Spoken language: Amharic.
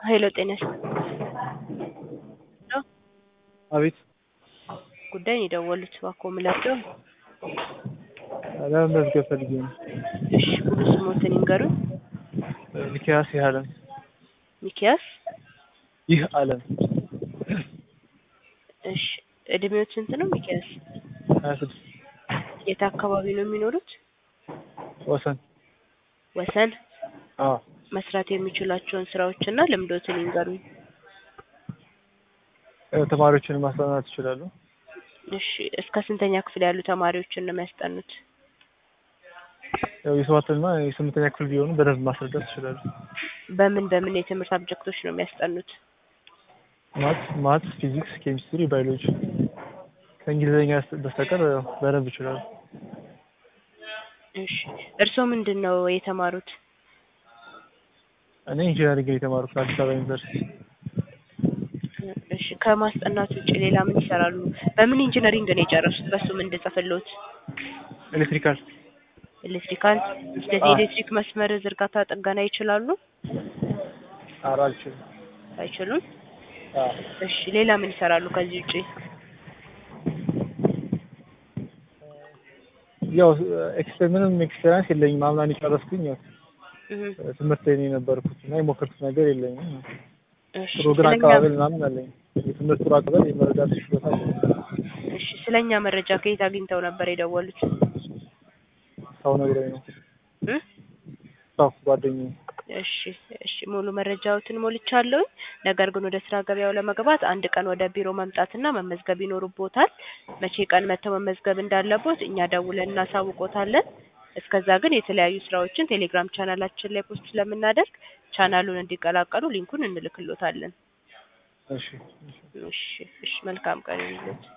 ሀይሎ ጤና ይስጥ አቤት ጉዳይ ነው የደወሉት እባክዎ ምላቸው ለመመዝገብ ፈልጌ ነው። እሺ ሙሉ ስሞትን ይንገሩኝ ሚኪያስ ይህ አለም ሚኪያስ ይህ አለም እሺ እድሜዎት ስንት ነው ሚኪያስ ሀያ ስድስት የት አካባቢ ነው የሚኖሩት ወሰን ወሰን አዎ መስራት የሚችሏቸውን ስራዎችና ልምዶትን ይንገሩኝ ተማሪዎችን ማስጠናት ይችላሉ። እሺ እስከ ስንተኛ ክፍል ያሉ ተማሪዎችን ነው የሚያስጠኑት ያው የሰባትና የስምንተኛ ክፍል ቢሆኑ በደንብ ማስረዳት ይችላሉ። በምን በምን የትምህርት አብጀክቶች ነው የሚያስጠኑት ማት ማት፣ ፊዚክስ፣ ኬሚስትሪ፣ ባዮሎጂ ከእንግሊዝኛ በስተቀር ያው በደንብ ይችላሉ። እሺ እርስዎ ምንድን ነው የተማሩት እኔ ኢንጂነሪንግ ነው የተማርኩት አዲስ አበባ ዩኒቨርሲቲ። እሺ ከማስጠናት ውጭ ሌላ ምን ይሰራሉ በምን ኢንጂነሪንግ ነው የጨረሱት በሱ ምን እንድጽፍልዎት ኤሌክትሪካል ኤሌክትሪካል ስለዚህ አዎ። ኤሌክትሪክ መስመር ዝርጋታ ጥገና ይችላሉ ኧረ አልችልም። አይችሉም አዎ። እሺ ሌላ ምን ይሰራሉ ከዚህ ውጭ ያው ኤክስፔ ምንም ኤክስፔሪንስ የለኝም። አምናን የጨረስኩኝ ያው እህ ትምህርት ላይ ነው የነበርኩት እና የሞከርኩት ነገር የለኝም። እሺ ጥሩ ግን ስለኛ አቀባበል ምናምን አለኝ። የትምህርት ጥሩ አቀባበል የመረዳት ችሎታ አለኝ። እሺ ስለኛ መረጃ ከየት አግኝተው ነበር የደወሉት ሰው ነግሮኝ ነው። እ ሰው ጓደኛዬ እሺ እሺ ሙሉ መረጃዎትን ሞልቻለሁኝ። ነገር ግን ወደ ስራ ገበያው ለመግባት አንድ ቀን ወደ ቢሮ መምጣትና መመዝገብ ይኖርቦታል። መቼ ቀን መጥተው መመዝገብ እንዳለቦት እኛ ደውለን እናሳውቆታለን። እስከዛ ግን የተለያዩ ስራዎችን ቴሌግራም ቻናላችን ላይ ፖስት ስለምናደርግ ቻናሉን እንዲቀላቀሉ ሊንኩን እንልክሎታለን። እሺ እሺ። እሺ እሺ መልካም ቀን ይሁንልዎት።